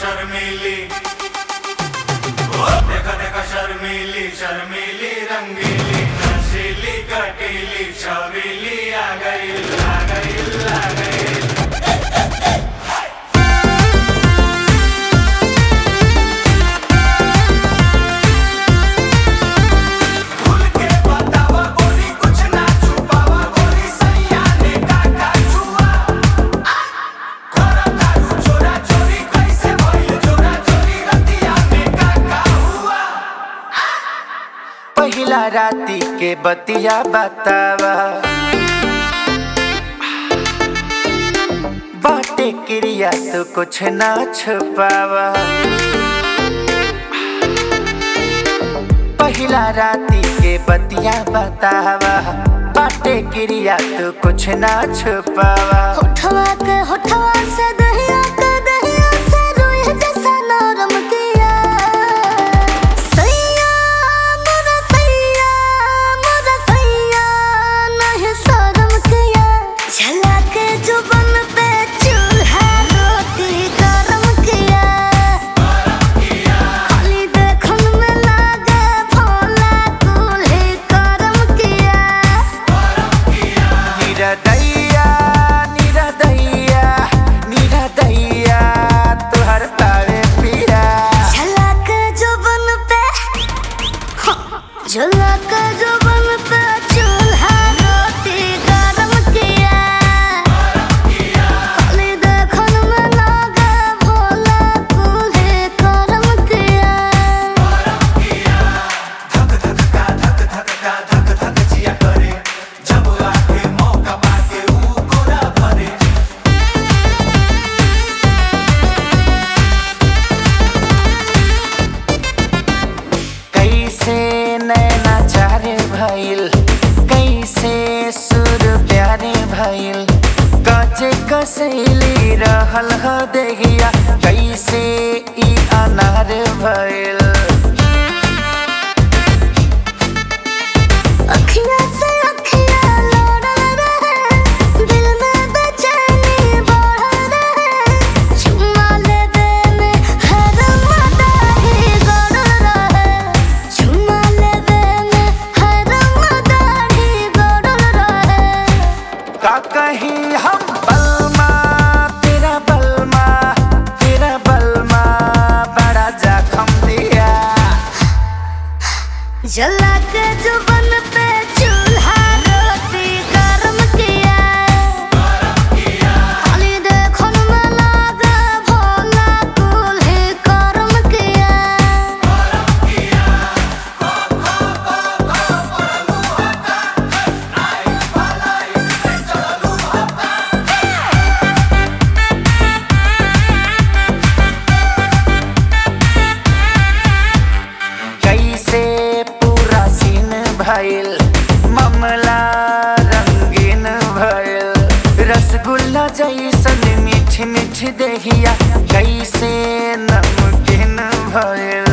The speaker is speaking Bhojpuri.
शर्मीली देखा देखा शर्मीली शर्मीली रंगीली नशीली कटीली छबीली आ गई आ गई आ गई खुल के बतावा गोरी कुछ ना छुपावा गोरी सैया ने काका छुआ खोरा दारू चोरा चोरी कैसे भइल चोरा चोरी रतिया में काका हुआ पहिला राती के बतिया बतावा बाटे क्रिया तो कुछ ना छुपावा पहिला राती के बतिया बतावा बाटे क्रिया तो कुछ ना छुपावा होठवा के होठवा से दहिया के दहिया से रोए जैसा नरम किया सैया मोरा सैया मोरा सैया नहीं शर्म किया झला के जुबन पे चूल्हा रोटी गरम किया खाली देखन में लागे भोला दूल्हे करम किया निरदैया निरदैया निरदैया तुहर पावे पिया झलक जुबन पे झलक जुबन पे चूल्हा रोटी गरम किया खाली देखन में लागे भोला दूल्हे करम किया धक धक का धक धक का धक धक जिया करे जब आके मौका पाके ऊ कोरा भरे कैसे नैनाचार भइल कैसे सुर प्यारे भइल कचे कसैली रहल ह देहिया कैसे ई अनार भइल अखियाँ से अखियाँ लोड़ल रहे दिल में बेचैनी बढ़ल रहे चुम्मा लेवे में हर मदाही गड़ल रहे चुम्मा लेवे में हर मदाही गड़ल रहे का कहीं हम बलमा तेरा बलमा तेरा बलमा बड़ा जखम दिया जला के जुबन पे चूल्हा रोटी गरम किया खाली देखन में लागे भोला दूल्हे करम किया कैसे पूरा सीन भइल मामला रंगीन भइल रसगुल्ला जैसन मीठ मीठ देहिया कैसे नमकीन भइल